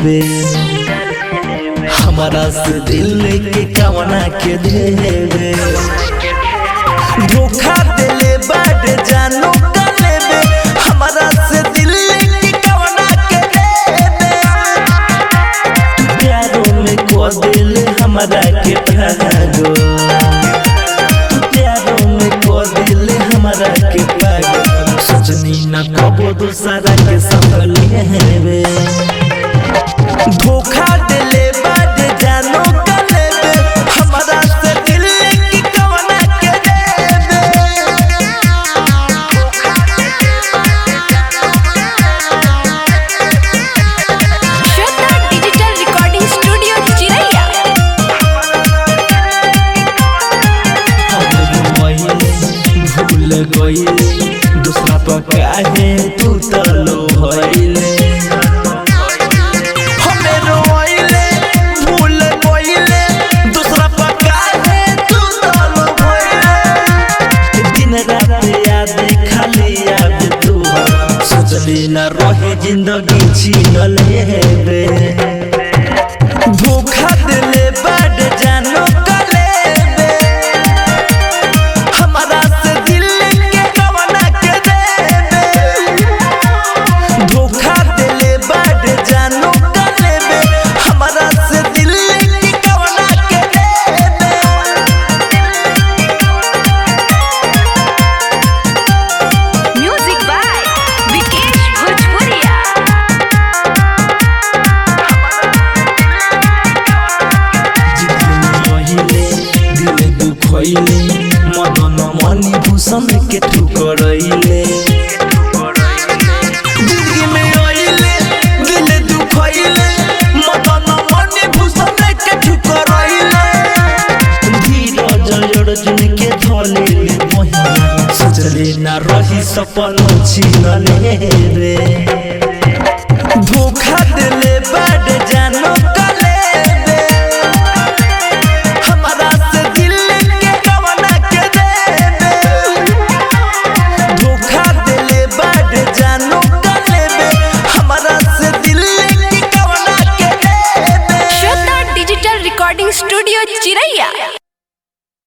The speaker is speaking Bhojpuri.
लेबे हमारा से दिल के कवना के देवे धोखा दिले बाड जानो का लेबे हमारा से दिल के कवना के देवे प्यारों में को दिल हमारा के भागो प्यारों में को दिल हमारा के भागो सजनी न कबो दूसरा के संग लेबे धोखा दिले बाद जानो का लेबे हमारा से दिल की कवना के देबे श्वेता डिजिटल रिकॉर्डिंग स्टूडियो चिरैया भूल गईले दूसरा पर काहे तू तलो भइले हमें रोइले भूल गईले दूसरा पर काहे तू तलो भइले दिन रात याद खाली याद तू सोचली न रहे जिंदगी छीन लेबे धोखा दिले बड जानो का लेबे हमारा से दिल के कवना के देबे धोखा दिले बड जानो का लेबे हमारा से दिल के कवना के देबे म्यूजिक बाय विकेश भोजपुरिया रहिले दिल दुखैले मदन मणि भूषण के ठुकरैले जिंदगी में आइले दिल दुखैले मदन मणि भूषण के ठुकरैले धीरज अर्जुन के धलेले महिना सोचले ना रही सपन छीन लेबे धोखा